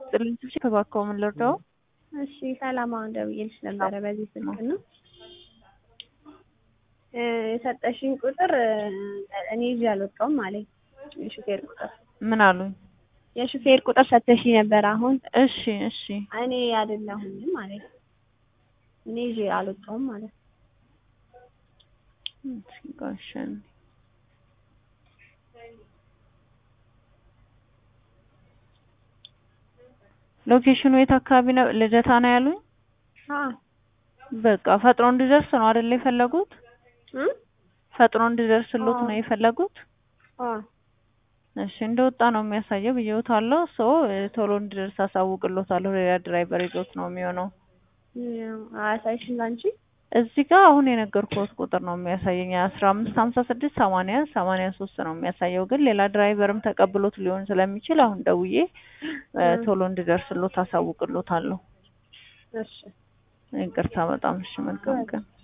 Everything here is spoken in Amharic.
ይስጥልኝ። ስልክ እባክዎ ምን ልርዳው? እሺ ሰላም፣ አሁን ደውዬልሽ ነበረ በዚህ ስልክ ነው እ የሰጠሽኝ ቁጥር እኔ ይዤ አልወጣሁም አለኝ። የሹፌር ቁጥር ምን አሉኝ? የሹፌር ቁጥር ሰጠሽኝ ነበር አሁን እሺ እሺ እኔ አይደለሁኝም አለኝ። እኔ ይዤ አልወጣሁም ማለት ነው። እስኪ ቆይ እሺ አንዴ። ሎኬሽኑ የት አካባቢ ነው? ልደታ ነው ያሉኝ? አዎ በቃ ፈጥኖ እንዲደርስ ነው አይደል የፈለጉት? እ ፈጥኖ እንዲደርስሎት ነው የፈለጉት? አዎ እሺ እንደወጣ ነው የሚያሳየው ብዬውታለሁ። ሶ ቶሎ እንዲደርስ አሳውቅሎታለሁ። ሌላ ድራይቨር ይዞት ነው የሚሆነው። አያሳይሽም ላንቺ? እዚህ ጋር አሁን የነገርኩት ቁጥር ነው የሚያሳየኝ አስራ አምስት ሀምሳ ስድስት ሰማንያ ሰማንያ ሶስት ነው የሚያሳየው። ግን ሌላ ድራይቨርም ተቀብሎት ሊሆን ስለሚችል አሁን ደውዬ እ ቶሎ እንዲደርስሎት አሳውቅሎታለሁ። እሺ ይቅርታ በጣም እሺ። መልካም ቀን